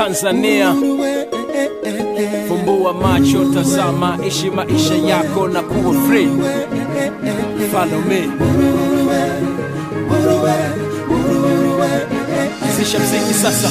Tanzania. Fumbua macho, tazama, ishi maisha yako na kuwa free. Follow me. Anzisha mziki sasa.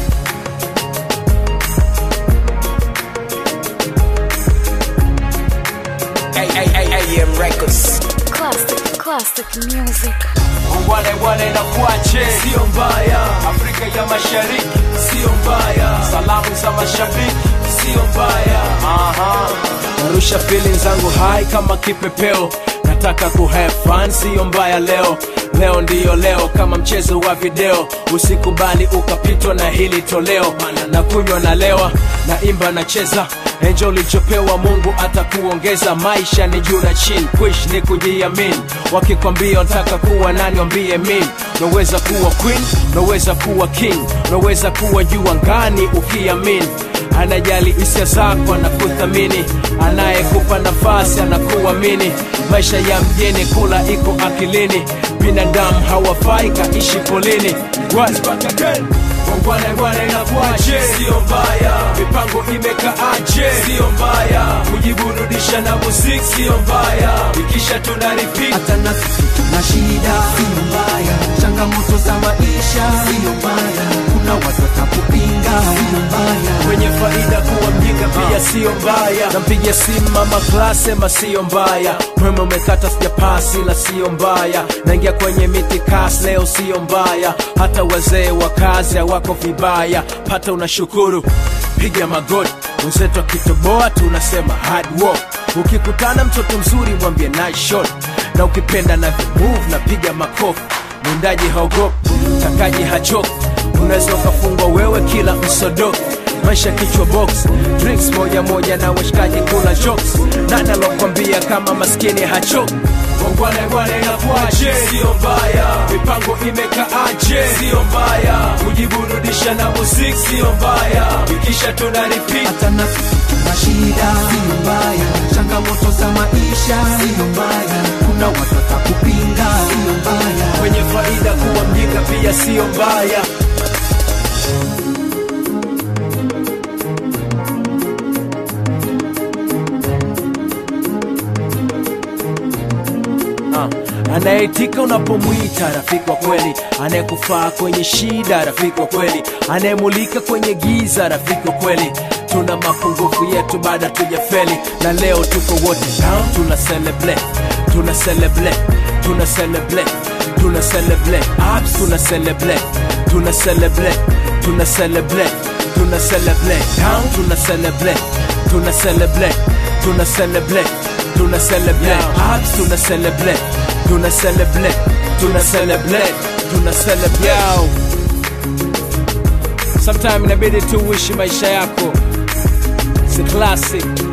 AM Records. Classic, classic music. Wale wale na kuache, sio mbaya. Afrika ya Mashariki, sio mbaya. Salamu za mashabiki, sio mbaya. Aha. Narusha feeling zangu hai kama kipepeo, nataka ku have fun, sio mbaya leo. Leo ndiyo leo, kama mchezo wa video, usikubali ukapitwa na hili toleo. Na kunywa na lewa, na imba na cheza enjo ulichopewa Mungu atakuongeza. Maisha ni juu na chini, kuish ni kujiamini. Wakikwambia unataka kuwa nani, wambie mimi. Unaweza kuwa queen, unaweza kuwa king, unaweza kuwa juu angani ukiamini. Anajali hisia zako, anakuthamini, anayekupa nafasi anakuamini. Maisha ya mjini, kula iko akilini, binadamu hawafai kaishi polini. Once back again. Wangwana bwana inakuaje? Sio mbaya. Mipango imekaaje? Sio mbaya. Kujiburudisha na muziki sio mbaya. Ikisha tuna repeat. hata na sisi tuna shida, sio mbaya. Changamoto za maisha, sio mbaya. Kuna watu watakupinga, sio mbaya. Kwenye faida kuwa mjinga pia sio mbaya. Nampigia simu mama class sema sio mbaya. Mweme umekata sijapasi la sio mbaya. Naingia kwenye miti kas leo sio mbaya. Hata wazee wa kazi hawako vibaya. Pata unashukuru, piga magoti. Wenzetu akitoboa tunasema hard work. Ukikutana mtoto mzuri mwambie nice shot, na ukipenda na move na piga makofi. Mwindaji haogopi, mtakaji hachoki, unaweza ukafungwa wewe kila msodoki maisha kichwa box drinks moja moja na washikaji kula jokes nani alokwambia kama maskini hachoki Wangwana bwana inakuaje? Sio mbaya. Mipango imekaaje? Sio mbaya. Kujiburudisha na muziki sio mbaya. Ikisha tuna repeat. hata na sisi tuna shida, sio mbaya. Changamoto za maisha, sio mbaya. Kuna watu watakupinga, sio mbaya. Kwenye faida kuwa mjinga pia sio mbaya. Ah, anayeitika unapomwita rafiki wa kweli, anayekufaa kwenye shida rafiki wa kweli, anayemulika kwenye giza rafiki wa kweli. Tuna mapungufu yetu baada tujafeli, na leo tuko wote down, tuna celebrate, tuna celebrate, tuna celebrate, tuna celebrate, ups, tuna celebrate, tuna celebrate, tuna celebrate, tuna celebrate, down, tuna celebrate, tuna celebrate, tuna celebrate tuna celebrate ups, tuna celebrate, tuna celebrate, tuna celebrate, tuna celebrate. Sometime inabidi tu uishi maisha yako, si classic